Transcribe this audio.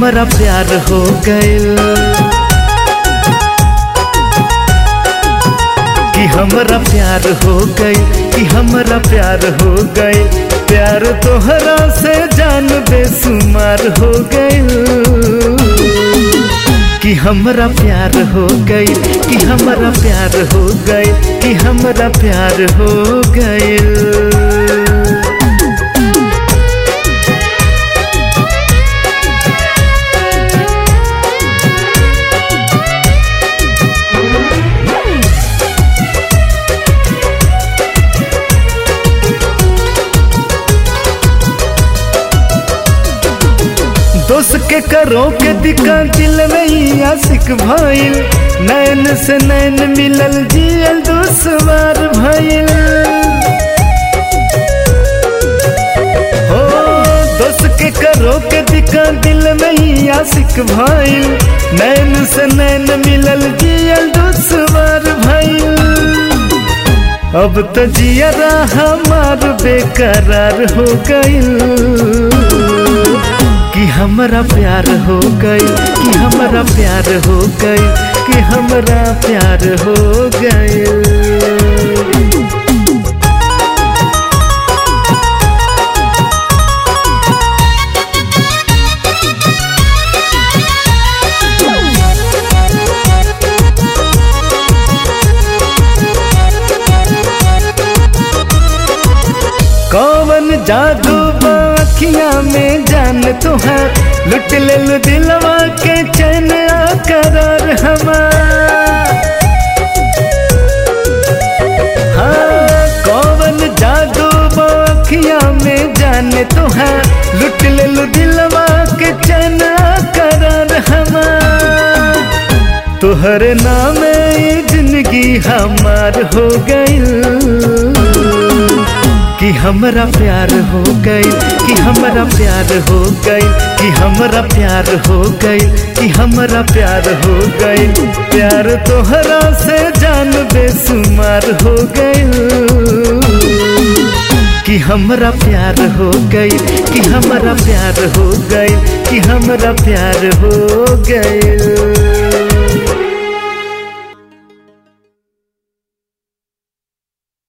हमरा प्यार हो गइल कि हमरा प्यार हो गई कि हमरा प्यार हो गई प्यार तोहरा से जान बेसुमार हो गई कि हमरा प्यार हो गई कि हमरा प्यार हो गई कि हमरा प्यार हो गई दोस्त के करो के दिका दिल में ही आशिक भइल नैन से नैन मिलल जियल दुश्वार भइल हो दोस्त के करो के दिका दिल में ही आशिक भइल नैन से नैन मिलल जियल दुश्वार भइल अब तो जियरा हमार बेकरार हो गइल कि हमरा प्यार हो गई कि हमरा प्यार हो गई कि हमरा प्यार हो गई कौन जादू बाखिया में जान तुहार लुट ले लु दिलवा के चैन करार हमार हाँ कौन जादू बाखिया में जान तुहार लुट ले लु दिलवा के चैन करार हमार तुहर नाम जिंदगी हमार हो गई कि हमरा प्यार हो गई कि हमरा प्यार हो गई कि हमरा प्यार हो गई कि हमरा प्यार हो गई प्यार तोहरा से जान बेसुमार हो गई कि हमरा प्यार हो गई कि हमरा प्यार हो गई कि हमरा प्यार हो गई